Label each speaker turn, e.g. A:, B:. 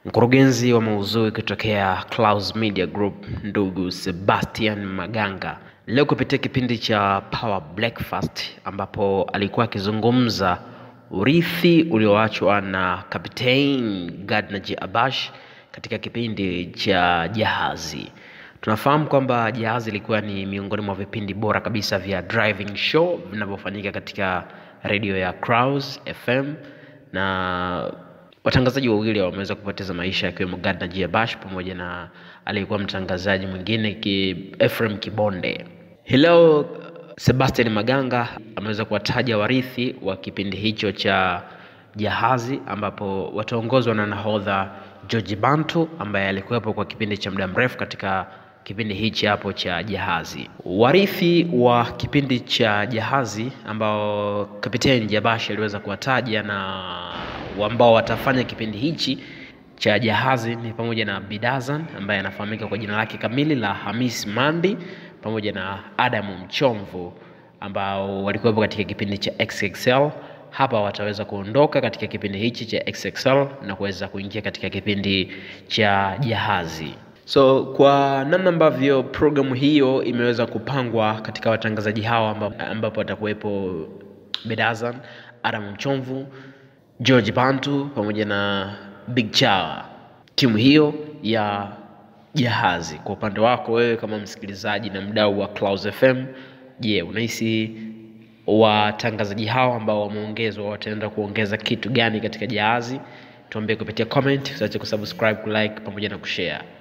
A: Mkurugenzi wa maudhui kutokea Clouds Media Group ndugu Sebastian Maganga leo kupitia kipindi cha Power Breakfast ambapo alikuwa akizungumza urithi ulioachwa na Captain Gardner J. Abash katika kipindi cha Jahazi. Tunafahamu kwamba Jahazi ilikuwa ni miongoni mwa vipindi bora kabisa vya driving show vinavyofanyika katika redio ya Clouds FM na watangazaji wawili wameweza kupoteza maisha akiwemo Gardner J. Abash pamoja na aliyekuwa mtangazaji mwingine ki, Ephraim Kibonde. Hii leo Sebastian Maganga ameweza kuwataja warithi wa kipindi hicho cha Jahazi ambapo wataongozwa na nahodha George Bantu ambaye alikuwepo kwa kipindi cha muda mrefu katika kipindi hichi hapo cha Jahazi. Warithi wa kipindi cha Jahazi ambao Kapteni Jabashi aliweza kuwataja na ambao watafanya kipindi hichi cha Jahazi ni pamoja na Bidazan ambaye anafahamika kwa jina lake kamili la Hamis Mandi pamoja na Adamu Mchomvu ambao walikuwepo katika kipindi cha XXL. Hapa wataweza kuondoka katika kipindi hichi cha XXL na kuweza kuingia katika kipindi cha Jahazi. So kwa namna ambavyo programu hiyo imeweza kupangwa katika watangazaji hawa ambapo watakuwepo Bedazan, Adam Mchomvu, George Bantu pamoja na Big Chawa, timu hiyo ya Jahazi. Kwa upande wako wewe kama msikilizaji na mdau wa Clouds FM, je, unahisi watangazaji hao ambao wameongezwa wataenda kuongeza kitu gani katika Jahazi? Tuambie kupitia comment, usiache kusubscribe, kulike pamoja na kushare.